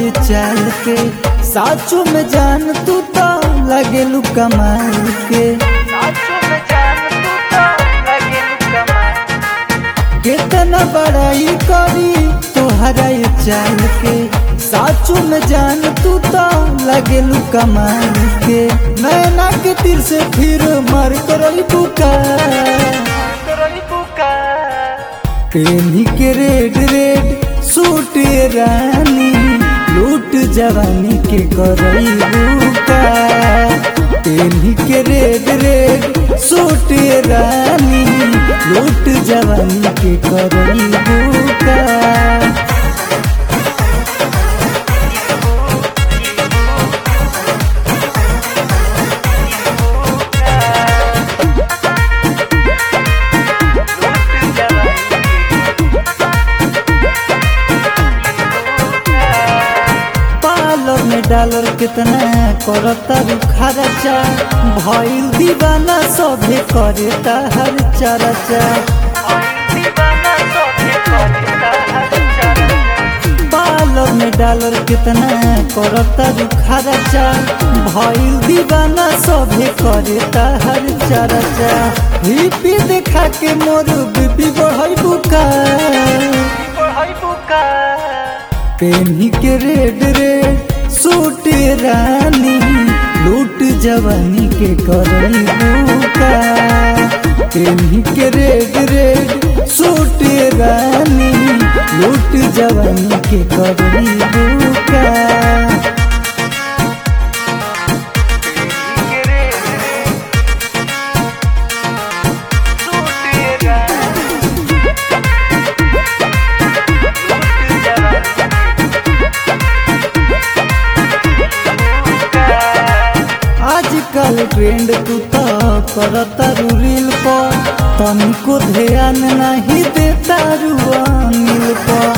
ये चाल के साचो में जान तू तो लगेलू कमाल के कितना बड़ाई करी तोहरा ये चाल के साचो में जान तू तो लगेलू कमाल के नैना के तीर से फिर मर करई बुका पेनी के रेड रेड सूट रानी लूट जवानी के करई बुका पेनी के रेड रेड सूट रानी लूट जवानी के करई बुका पार्लर में डॉलर कितना करता खर्चा भइल दीवाना सभे करे हर चर्चा पार्लर में डॉलर कितना करता खर्चा भइल दीवाना सभे करे हर चर्चा हिपी देखा के मोर बीपी बढ़ई बुका पेनी के रेड रेड सूट रानी लूट जवानी के करई बुका पेनी के रेड रेड सूट रानी लूट जवानी के करई बुका आजकल ट्रेंड तू तो करता रील पर तनिको ध्यान नहीं देता अनिल पर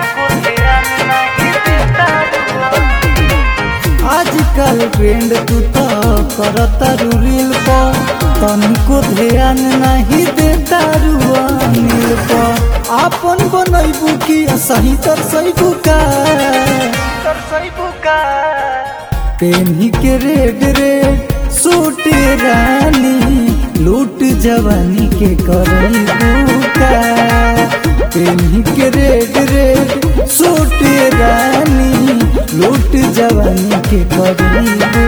आजकल ट्रेंड तू तो करता रील पर तनिको ध्यान नहीं देता अनिल पर आपन बनैबू की सही तर सही बुका पेनी के रेड रेड सूट रानी लूट जवानी के करई बुका पेनी के रेड रेड सूट रानी लूट जवानी के करई बुका